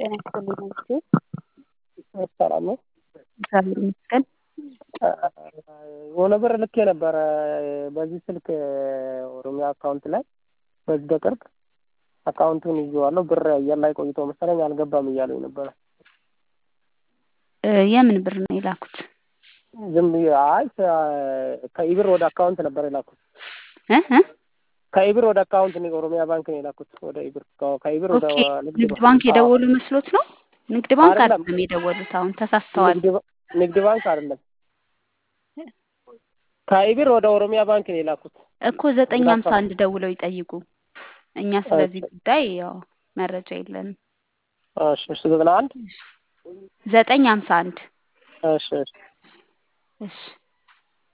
ጤና ይስጥልኝ መልኬ። ሰላም ነው። እግዚአብሔር ይመስገን። የሆነ ብር ልኬ ነበረ በዚህ ስልክ ኦሮሚያ አካውንት ላይ በዚህ በቅርብ አካውንቱን ይዤዋለሁ። ብር አየር ላይ ቆይቶ መሰለኝ አልገባም እያሉኝ ነበረ። እ የምን ብር ነው የላኩት? ዝም ብዬ አይ ከኢብር ወደ አካውንት ነበር የላኩት። እ እ ከኢብር ወደ አካውንት ነው ኦሮሚያ ባንክ ነው የላኩት። ወደ ኢብር ከኢብር ወደ ኦኬ ንግድ ባንክ የደወሉ መስሎት ነው? ንግድ ባንክ አይደለም። አይደለም የደወሉት። አሁን ተሳስተዋል። ንግድ ባ- ንግድ ባንክ አይደለም። ከኢብር ወደ ኦሮሚያ ባንክ ነው የላኩት። እኮ ዘጠኝ ሀምሳ አንድ ደውለው ይጠይቁ። እኛ ስለዚህ ጉዳይ ያው መረጃ የለንም። እሺ እሺ ዘጠና አንድ ዘጠኝ ሀምሳ አንድ እሺ እሺ እሺ